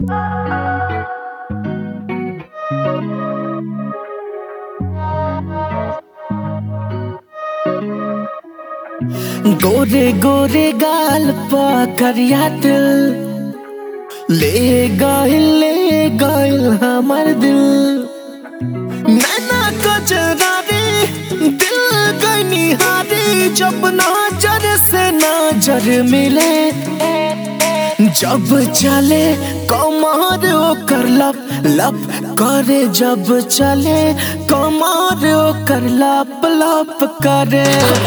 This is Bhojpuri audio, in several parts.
गोरे गोरे गाल पा करिया दिल ले गइल ले गइल हमर दिल नैना कजरा रे दिल गनी हारे जब नजर से नजर मिले जब चले कमर ओकर लप लप करे जब चले कमर ओकर लप लप करे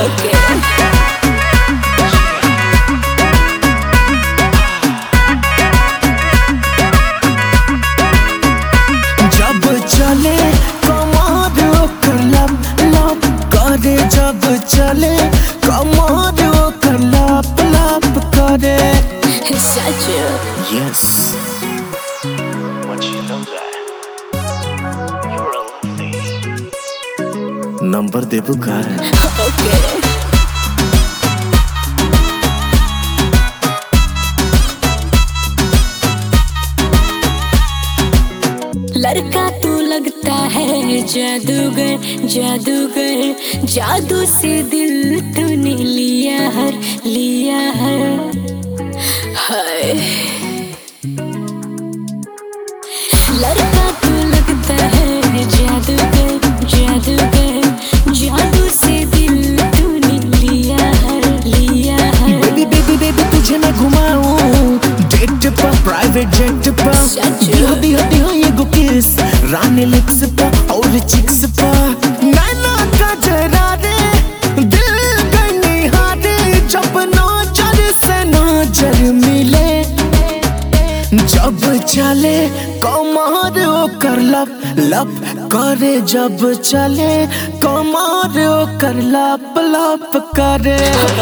जब चले कमर ओकर लप लप करे जब चले कमर ओकर लप लप करे Such a Yes. Once you know that, you're a lovely. Number देबू का okay. लड़का तू लगता है जादूगर जादूगर जादू से दिल तूने लिया हर लिया हर हाय लड़का तू लगता है जादूगर जादूगर जादू से दिल तूने लिया हर लिया हर बेबी बेबी बेबी तुझे मैं घुमाऊं डेट पर प्राइवेट जेट पर सच? दियो दियो दियो ये गो किस रानी लिप्स पर और चिक्स पर नैना का जरा रे दिल गनी हारे जब नजर से नजर मिले जब चले कमर ओकर लप लप करे जब चले कमर ओकर लप लप करे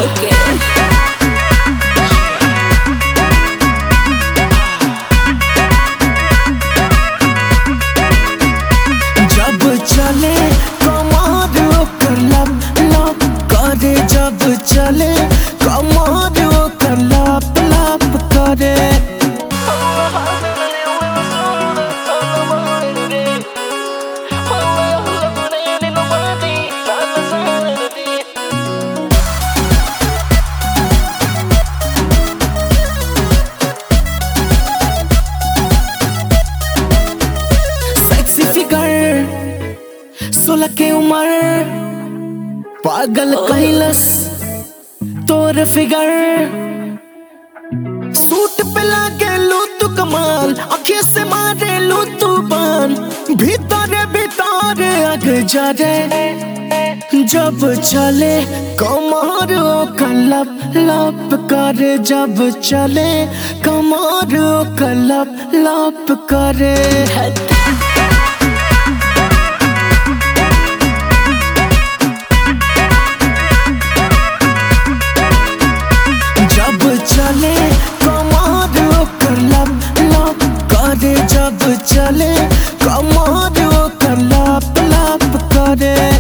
जब चले कमर ओकर लप लप करे जब चले कमर ओकर लप लप करे सेक्सी फिगर सोलह के उम्र पागल कैलस तोर फिगर सूट पे लागे लू तू कमाल आंखें से मारे लू तू बान भीतर भीतर अग जा रे जब चले कमर ओकर लप लप करे जब चले कमर ओकर लप लप करे जब चले कमर ओकर लप लप करे जब चले कमर ओकर लप लप करे